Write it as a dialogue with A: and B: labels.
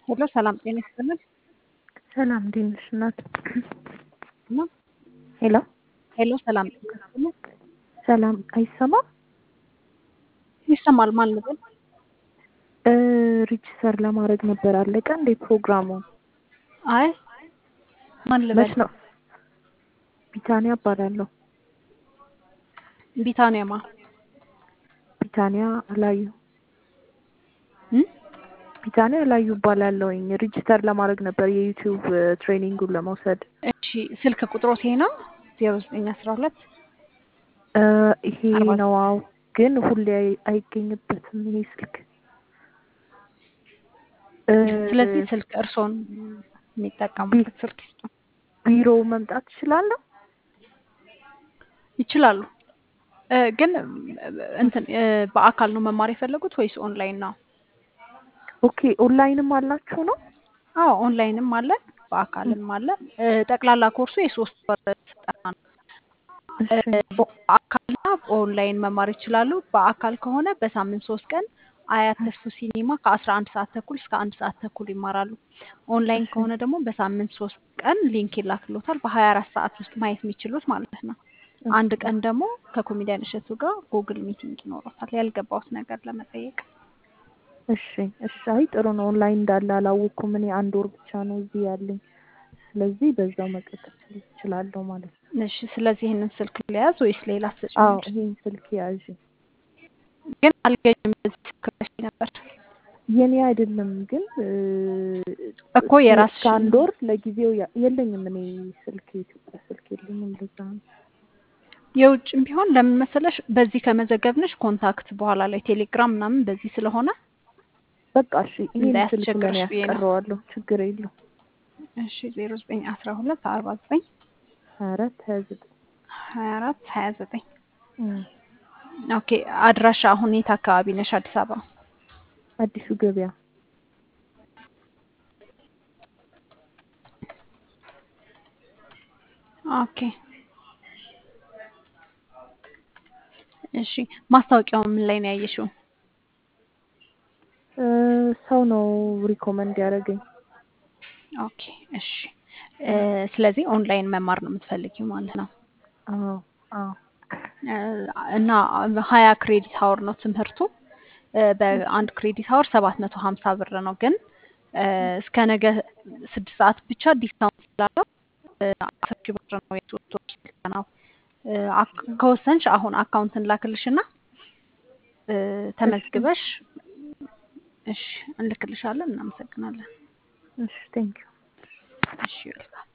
A: ሄሎ ሰላም ጤና ይስጥልን።
B: ሰላም እንዴት ነሽ እናት?
A: እና
B: ሄሎ
A: ሄሎ ሰላም ጤና ይስጥልን።
B: ሰላም አይሰማም?
A: ይሰማል ማለት ነው።
B: እ ሪጅስተር ለማድረግ ነበር አለቀ እንዴ ፕሮግራሙ?
A: አይ ማን ልበል?
B: መች ነው? ቢታንያ እባላለሁ።
A: ቢታንያማ
B: ቢታንያ አላዩ
A: እም?
B: ቢታንያ አላዩ እባላለሁኝ። ሪጅስተር ለማድረግ ነበር የዩቲዩብ ትሬኒንጉን ለመውሰድ።
A: እሺ ስልክ ቁጥሮት ይሄ ነው ዜሮ ዘጠኝ አስራ ሁለት
B: እ ይሄ
A: አርባ
B: ነው አዎ፣ ግን ሁሌ አይ- አይገኝበትም ይሄ ስልክ እ
A: ስለዚህ ስልክ እርስዎን የሚጠቀሙበት ስልክ ይስጡ።
B: ቢሮ መምጣት እችላለሁ?
A: ይችላሉ እ ግን እንትን እ በአካል ነው መማር የፈለጉት ወይስ ኦንላይን ነው?
B: ኦኬ ኦንላይንም አላችሁ ነው?
A: አዎ ኦንላይንም አለ በአካልም አለ። እ ጠቅላላ ኮርሱ የሶስት ወር ስልጠና ነው። እ
B: እሺ
A: በአካልና በኦንላይን መማር ይችላሉ። በአካል ከሆነ በሳምንት ሶስት ቀን አያት ተስፉ ሲኒማ ከአስራ አንድ ሰዓት ተኩል እስከ አንድ ሰዓት ተኩል ይማራሉ። ኦንላይን
B: እሺ
A: ከሆነ ደግሞ በሳምንት ሶስት ቀን ሊንክ ይላክሎታል በሀያ አራት ሰዓት ውስጥ ማየት የሚችሉት ማለት ነው። አንድ
B: እሺ
A: ቀን ደግሞ ከኮሜዲያን እሸቱ ጋር ጉግል ሚቲንግ ይኖረታል ያልገባውት ነገር ለመጠየቅ።
B: እሺ እሺ። አይ ጥሩ ነው። ኦንላይን እንዳለ አላወቅኩም። እኔ አንድ ወር ብቻ ነው እዚህ ያለኝ። ስለዚህ በዛው መቀጠል እችላለሁ ማለት ነው።
A: እሺ ስለዚህ ይህንን ስልክ ሊያዝ ወይስ ሌላ
B: አዎ
A: ተጨማሪ?
B: ይሄን ስልክ ያዥ።
A: ግን አልገኝም በዚህ ስልክ ብለሽኝ ነበር
B: የኔ አይደለም ግን እ
A: እኮ
B: እስከ እስከ
A: የራስሽን
B: አንድ ወር ለጊዜው ያ- የለኝም። እኔ ስልክ የኢትዮጵያ ስልክ የለኝም። ለዛ ነው።
A: የውጭም ቢሆን ለምን መሰለሽ በዚህ ከመዘገብንሽ ኮንታክት በኋላ ላይ ቴሌግራም ምናምን በዚህ ስለሆነ
B: በቃ እሺ፣ ይሄን ስልክ ለእኔ
A: እንዳያስቸግርሽ ብዬ ነው።
B: ያስቀረዋለሁ። ችግር የለው።
A: እሺ ዜሮ ዘጠኝ አስራ ሁለት አርባ ዘጠኝ
B: ሀያ አራት ሀያ ዘጠኝ
A: ሀያ አራት ሀያ ዘጠኝ
B: እም፣
A: ኦኬ አድራሻ አሁን የት አካባቢ ነሽ? አዲስ አበባ።
B: አዲሱ ገበያ
A: ኦኬ እሺ ማስታወቂያው ምን ላይ ነው ያየሽው?
B: እ ሰው ነው ሪኮመንድ ያደረገኝ።
A: ኦኬ እሺ እ ስለዚህ ኦንላይን መማር ነው የምትፈልጊው ማለት ነው።
B: አዎ አዎ
A: እ እና ሀያ ክሬዲት ሀወር ነው ትምህርቱ። እ በአንድ ክሬዲት ሀወር ሰባት መቶ ሀምሳ ብር ነው። ግን እ እስከ ነገ ስድስት ሰዓት ብቻ ዲስካውንት ስላለው እ አስር ሺህ ብር ነው የሶስት ወር ስልጠናው። እ አክ- ከወሰንሽ አሁን አካውንትን ላክልሽና እ
B: እሺ
A: ተመዝግበሽ እሺ እንልክልሻለን። እናመሰግናለን።
B: እሺ ቴንኪው
A: እሺ ይልካል